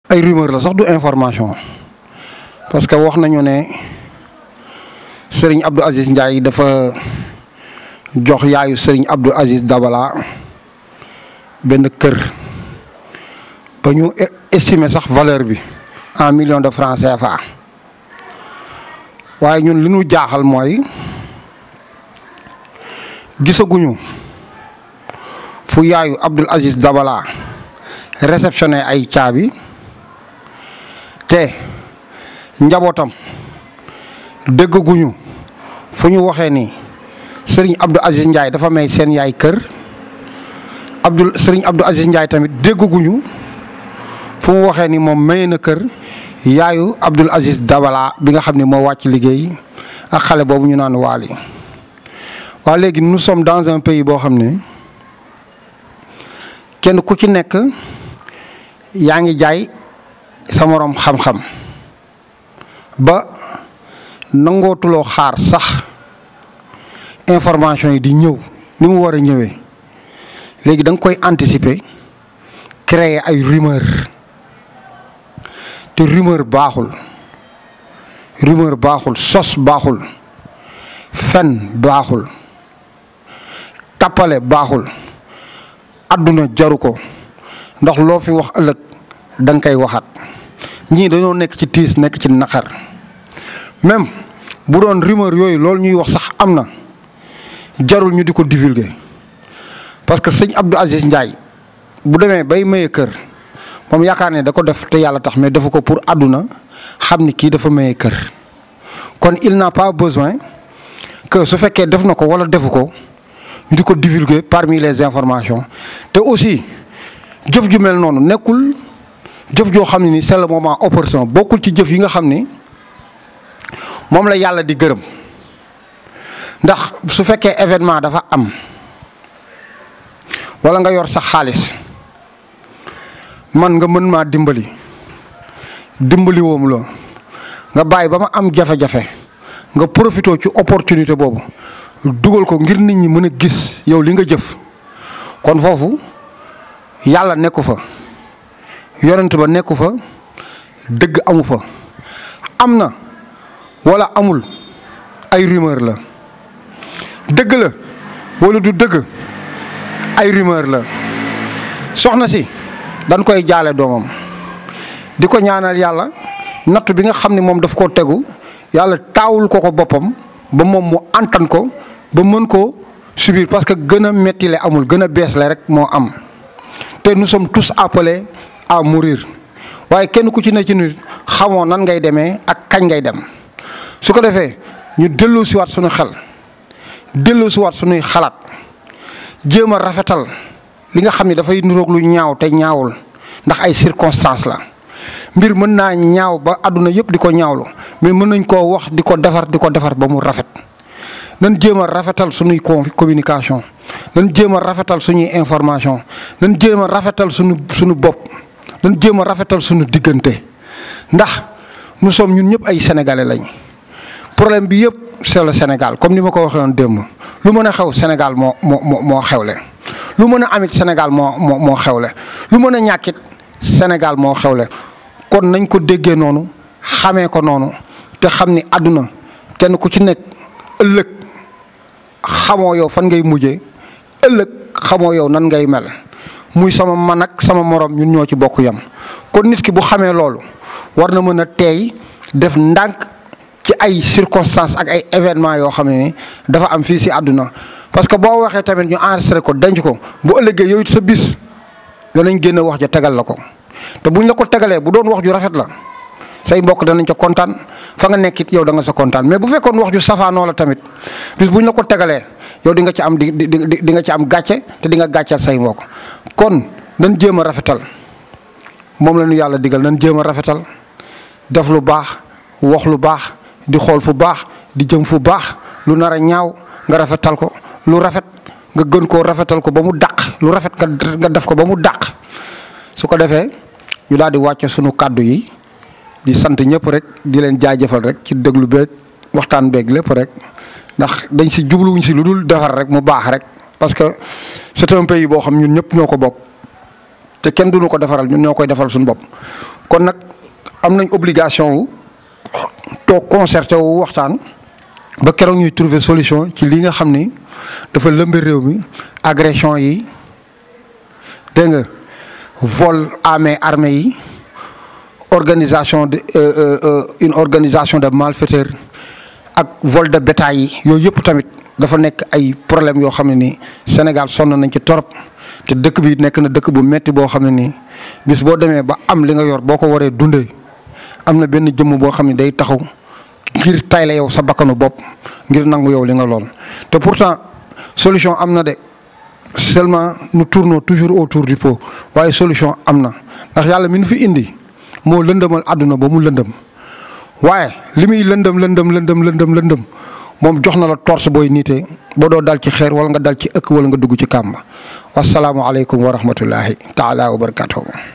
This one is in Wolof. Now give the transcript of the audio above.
ay rumeur la sax du information parce que wax nañu ne Serigne Abdou Aziz Ndiaye dafa jox yaayu Serigne Abdou Aziz Dabala benn kër ba ñu estimer sax valeur bi en million de francs CFA waaye ñun li ñu jaaxal mooy gisaguñu fu yaayu Abdou Aziz Dabala réceptionné ay caabi te njabootam déggaguñu fu ñu waxee ni Serigne Abdou Aziz Ndiaye dafa may seen yaay kër Abdou Serigne Abdou Aziz Ndiaye tamit déggaguñu fu mu waxee ni moom maye na kër yaayu Abdou Aziz Dabala bi nga xam ne moo wàcc liggéey ak xale boobu ñu naan waali waa léegi nous sommes dans un pays boo xam ne kenn ku ci nekk yaa ngi jaay sa moroom xam-xam ba nangootuloo xaar sax information yi di ñëw ni mu war a ñëwee léegi da nga koy anticiper créer ay rumeur te rumeur baaxul rumeur baaxul sos baaxul fen baaxul tappale baaxul àdduna jaru ko ndax loo fi wax ëllëg da nga koy waxaat ñii dañoo nekk ci tiis nekk ci naqar même bu doon rumeur yooyu loolu ñuy wax sax am na jarul ñu di ko divulguer parce que sëñ Abdou Aziz Ndiaye bu demee bay maye kër moom yaakaar ne da ko def te yàlla tax mais defu ko pour àdduna xam ni kii dafa maye kër kon il n'a pas besoin que su fekkee def na ko wala defu ko ñu di ko divulguer parmi les informations te aussi jëf ju mel noonu nekkul jëf joo xam ne ni c'est le moment opportun bokkul ci jëf yi nga xam ni moom la yàlla di gërëm ndax su fekkee événement dafa am wala nga yor sa xaalis man nga mën maa dimbali dimbali woom la nga bàyyi ba ma am jafe-jafe nga profité ci opportunité boobu dugal ko ngir nit ñi mën a gis yow li nga jëf kon foofu yàlla nekku fa yonent ba nekku fa dëgg amu fa am na wala amul ay rumeur la dëgg la wala du dëgg ay rumeur la soxna si dañ koy jaale doomam di ko ñaanal yàlla natt bi nga xam ne moom daf koo tegu yàlla taawul ko ko boppam ba moom mu antan ko ba mën koo subir parce que gën a mettile amul gën a bees la rek moo am te nous sommes tous appelés à mourir waaye kenn ku ci ne ci nit xamoo nan ngay demee ak kañ ngay dem su ko defee ñu dellu siwaat suñu xel dellu siwaat suñuy xalaat jéem a rafetal li nga xam ne dafay niroog lu ñaaw te ñaawul ndax ay circonstances la mbir mën naa ñaaw ba àdduna yëpp di ko ñaawlu mais mën nañ koo wax di ko defar di ko defar ba mu rafet nan jéem a rafetal suñuy communication nan jéem a rafetal suñuy information nan jéem a rafetal suñu suñu bopp nan jéem a rafetal suñu diggante ndax nous sommes ñun ñëpp ay sénégalais lañ problème bi yëpp c'est le Sénégal comme ni ma ko waxee woon démb lu mën a xew Sénégal moo moo moo xewle lu mën a amit Sénégal moo moo moo xewle lu mën a ñàkkit Sénégal moo xewle kon nañ ko déggee noonu xamee ko noonu te xam ni àdduna kenn ku ci nekk ëllëg xamoo yow fan ngay mujjee ëllëg xamoo yow nan ngay mel muy sama man ak sama morom ñun ñoo ci bokk yam kon nit ki bu xamee loolu war na mën a teey def ndànk ci ay circonstances ak ay événements yoo xam ne ni dafa am fii si àdduna parce que boo waxee tamit ñu enregistré ko denc ko bu ëllëgee yow it sa bis danañ génn wax ja tegal la ko te buñ la ko tegalee bu doon wax ju rafet la say mbokk danañ ca kontaan fa nga nekkit yow da nga sa kontaan mais bu fekkoon wax ju safaanoo la tamit bis buñ la ko tegalee yow di nga ci am di di di nga ci am gàcce te di nga gàcceel say mbokk kon nan jéem a rafetal moom la ñu yàlla digal nan jéem a rafetal def lu baax wax lu baax di xool fu baax di jëm fu baax lu nar a ñaaw nga rafetal ko lu rafet nga gën koo rafetal ko ba mu dàq lu rafet nga def ko ba mu dàq su ko defee ñu daal di wàcce sunu kàddu yi di sant ñëpp rek di leen jaajëfal rek ci déglu beeg waxtaan beeg lépp rek ndax dañ si jubluwuñ si lu dul defar rek mu baax rek parce que c'est un pays boo xam ñun ñëpp ñoo ko bokk te kenn duñu ko defaral ñun ñoo koy defal suñu bopp kon nag am nañ obligation wu toog concerté wu waxtaan ba keroog ñuy trouver solution ci li nga xam ni dafa lëmbe réew mi agression yi dégg nga vol à main armée yi organisation de une organisation de malfaiteurs ak vol de bétail yi yooyu yëpp tamit dafa nekk ay problème yoo xam ne ni Sénégal sonn nañ ci torop te dëkk bi nekk na dëkk bu metti boo xam ne nii bis boo demee ba am li nga yor boo ko waree dundee am na benn jëmm boo xam ne day taxaw ngir tay la yow sa bakkanu bopp ngir nangu yow li nga lool te pourtant solution am na de seulement nous tournons toujours autour du pot waaye solution am na ndax yàlla mi nu fi indi moo lëndëmal àdduna ba mu lëndëm waaye li muy lëndëm lëndëm lëndëm lëndëm lëndëm moom jox na la torse booy niitee ba doo dal ci xeer wala nga dal ci ëkk wala nga dugg ci kàmba wasalaamualeykum wa rahmatullahi taala wa barakatuhu